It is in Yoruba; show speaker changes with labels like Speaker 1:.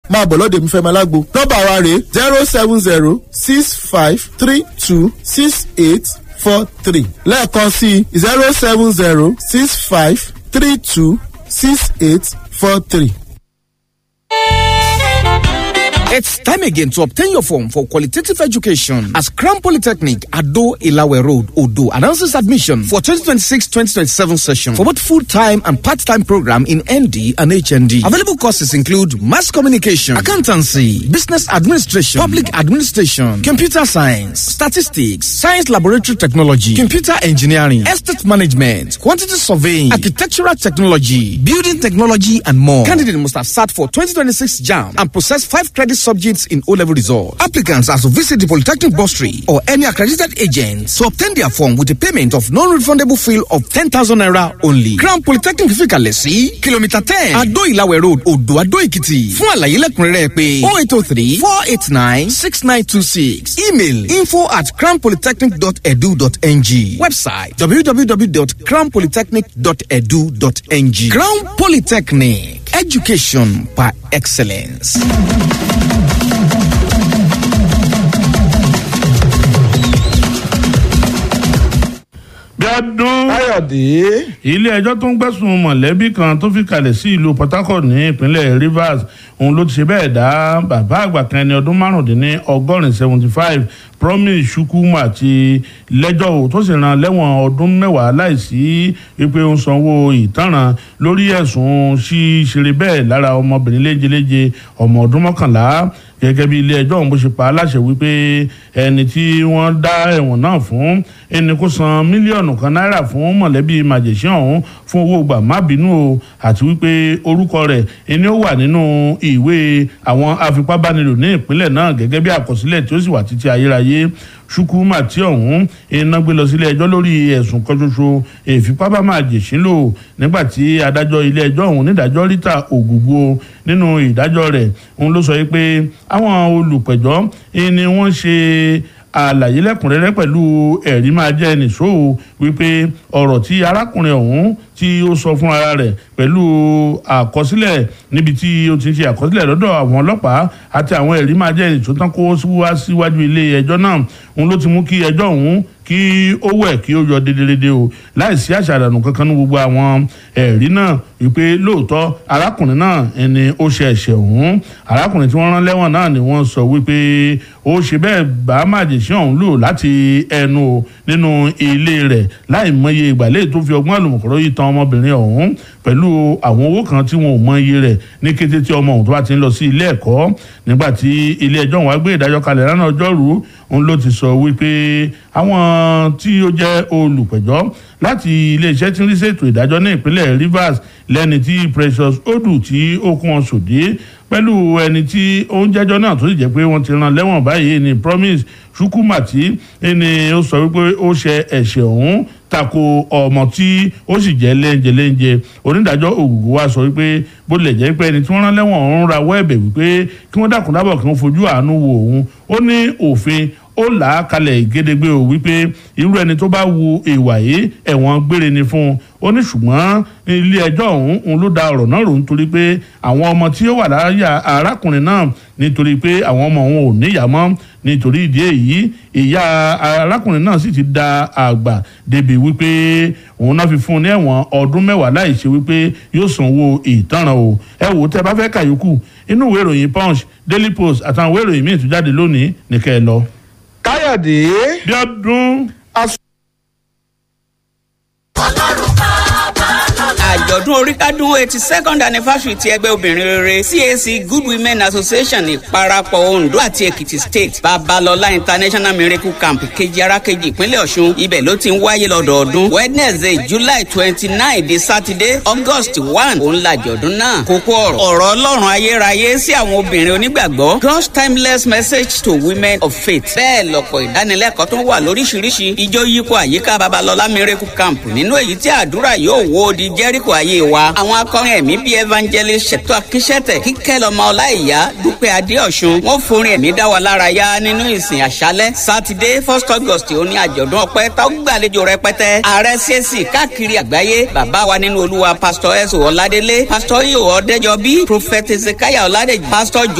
Speaker 1: máa bọ̀ lọ́dọ̀ mi fẹ́ máa lágbo nọ́mbà wa rèé zero seven zero six five three two six eight four three lẹ́ẹ̀kan sí zero seven zero six five three two six eight four three.
Speaker 2: It's time again to obtain your form for qualitative education as Crown Polytechnic Ado Ilawe Road, Odo announces admission for 2026-2027 session for both full-time and part-time program in ND and HND. Available courses include mass communication, accountancy, business administration, public administration, computer science, statistics, science laboratory technology, computer engineering, estate management, quantity surveying, architectural technology, building technology, and more. Candidate must have sat for 2026 JAM and possess five credit subjects in O-level results. Applicants are to visit the Polytechnic Bursary or any accredited agent to obtain their form with a payment of non-refundable fee of 10,000 naira only. Crown Polytechnic Fikalẹ̀ sí kìlómítà ten Adó Ìlàwẹ̀ Road Odò Adó Èkìtì. Fún àlàyé lẹ́kùnrẹ́rẹ́ pé oh eight oh three four eight nine six nine two six email info at crownpolytechnic.edu.ng website www.crownpolytechnic.edu.ng Crown Polytechnic education by excellence.
Speaker 3: Bíọ́dún
Speaker 1: káyọ̀dé.
Speaker 3: ilé ẹjọ́ tó ń gbẹ̀sùn mọ̀lẹ́bí kan tó fi kalẹ̀ sí ìlú Port Harcourt ní ìpínlẹ̀ Rivers òun ló ti ṣe bẹ́ẹ̀ dá bàbá àgbà kan ẹni ọdún márùndínní ọgọ́rin seventy five Promise Chukwuma ti lẹ́jọ́ o tó sì rán lẹ́wọ̀n ọdún mẹ́wàá láìsí wípé ó ń sanwó ìtanràn lórí ẹ̀sùn ṣíṣeré bẹ́ẹ̀ lára ọmọbìnrin léjeléje ọmọ ọdún mọ́kànlá gẹ́gẹ́ bí ilé ẹjọ́ ọ̀hún bó ṣe pa á láṣẹ wípé ẹni tí wọ́n dá ẹ̀wọ̀n náà fún ẹni kó san mílíọ̀nù kan náírà fún mọ̀lẹ́bí màjèṣín ọ̀hún fún owó gbà má bínú o àti wípé orúkọ rẹ̀ ẹni ó wà nínú ìwé àwọn afipábánilò ní ìpínlẹ̀ náà gẹ́gẹ́ bí àkọsílẹ̀ tí ó sì wà títí ayérayé Chukwuma tí ọ̀hún iná gbé lọ sílé ẹjọ́ lórí ẹ̀sùn kan ṣoṣo ìfipábámájèṣín lò nígbà tí adájọ́ ilé ẹjọ́ ọ̀hún nídàájọ́ Rita Ògùgbò nínú ìdájọ́ rẹ̀ òun ló sọ pé àwọn olùpẹ̀jọ́ ni wọ́n ṣe àlàyé lẹ́kùnrẹ́rẹ́ pẹ̀lú ẹ̀rí máa jẹ́ nìṣó wípé ọ̀rọ̀ tí arákùnrin ọ̀hún tí ó sọ fún ara rẹ̀ pẹ̀lú àkọsílẹ̀ níbi tí ó ti ń ṣe àkọsílẹ̀ lọ́dọ̀ àwọn ọlọ́pàá àti àwọn ẹ̀rí máa jẹ́ nìṣó tán kó wá síwájú ilé ẹjọ́ náà òun ló ti mú kí ẹjọ́ ọ̀hún kí ó wẹ̀ kí ó yọ dédédédé o láìsí àṣàdànù kankan ní gbogbo àwọn ẹ̀rí náà wípé lóòótọ́ arákùnrin náà ẹni ó ṣe ẹ̀ṣẹ̀ ọ̀hún arákùnrin tí wọ́n rán lẹ́wọ̀n náà ni wọ́n sọ wípé ó ṣe bẹ́ẹ̀ bá màjèṣin ọ̀hún lò láti ẹnu o nínú ilé rẹ̀ láì mọye ìgbàlẹ́ tó fi ọgbọ́n àlùmọ̀kọ́rọ́ yìí tan ọmọbìnrin ọ̀hún pẹ̀lú àwọn owó kan tí wọn ò mọ iye rẹ̀ ní kété tí ọmọ ọ̀hún tó bá ti ń lọ sí ilé ẹ̀kọ́ nígbà tí ilé ẹjọ́ wá gbé ìdájọ́ kalẹ̀ lánàá ọjọ́rú òun ló ti sọ wípé àwọn tí ó jẹ́ olùpẹ̀jọ́ láti iléeṣẹ́ tí ń rí ṣètò ìdájọ́ ní ìpínlẹ̀ Rivers lẹ́ni tí Precious Odu tí ó kún wọn sòdí pẹ̀lú ẹni tí ó ń jẹ́jọ́ náà tó sì jẹ́ pé wọ́n ti rán lẹ́wọ̀n báyìí ní Promise Chukwuma tí ẹni ó sọ wípé ó ṣe ẹ̀ṣẹ̀ ọ̀hún tako ọmọ tí ó sì jẹ́ lẹ́ńjẹ lẹ́ńjẹ onídàájọ́ ògùgù wa sọ wípé bó lè jẹ́ pé ẹni tí wọ́n rán lẹ́wọ̀n ọ̀hún rawọ́ ẹ̀bẹ̀ wípé kí wọ́n dákun dábọ̀ kí wọ́n fojú àánú wo òun ó ní òfin ó là á kalẹ̀ gédégbé o wípé irú ẹni tó bá wu ìwà yìí ẹ̀wọ̀n gbére ni fún un ó ní ṣùgbọ́n ilé ẹjọ́ ọ̀hún òun ló da ọ̀rọ̀ náà rò nítorí pé àwọn ọmọ tí ó wà láyà arákùnrin náà nítorí pé àwọn ọmọ òun ò níyà mọ́ nítorí ìdí èyí ìyá arákùnrin náà sì ti da àgbà débi wípé òun náà fi fún un ní ẹ̀wọ̀n ọdún mẹ́wàá láì ṣe wípé yóò sanwó ìtanràn o ẹ wò ó tẹ́ bá fẹ́ kàyókù inú ìwé ìròyìn punch daily post àtàwọn ìwé ìròyìn míì tó jáde lónìí nìkẹ́ ẹ lọ.
Speaker 1: káyọ̀dé.
Speaker 3: bí ọdún.
Speaker 4: àjọ̀dún oríkádún eighty second anniversary ti ẹgbẹ́ obìnrin rere CAC Good Women Association ìparapọ̀ Ondo àti Èkìtì State Babalọlá International Miracle Camp kejì arákejì ìpínlẹ̀ Ọ̀ṣun ibẹ̀ ló ti ń wáyé lọ́dọọdún Wednesday July twenty nine di Saturday August one òun làjọ̀dún náà kókó ọ̀rọ̀ ọ̀rọ̀ Ọlọ́run ayérayé sí àwọn obìnrin onígbàgbọ́ God's timeless message to women of faith bẹ́ẹ̀ lọ́pọ̀ ìdánilẹ́kọ̀ọ́ tó wà lóríṣiríṣi ijó yípo àyíká Babalọlá Miracle Camp nínú èyí tí àdúrà yóò wó di jẹ́ríkò ayé wa. àwọn akọrin ẹ̀mí bíi evangelist ṣètò akíṣẹ́tẹ̀ kíkẹ́ lọ́mọ ọláìyá dúpẹ́ adéọ̀sùn wọ́n forin ẹ̀mí dá wa lára yá nínú ìsìn àṣálẹ́. sátidé first august òní àjọ̀dún ọpẹ́ tó gbàlejò rẹpẹtẹ. ààrẹ csc káàkiri àgbáyé bàbá wa nínú olúwa pastor ẹ̀sùn ọ̀ládélé pastor iyo ọ̀dẹ́jọbí prophet ezekiah ọ̀ládẹ́jì pastor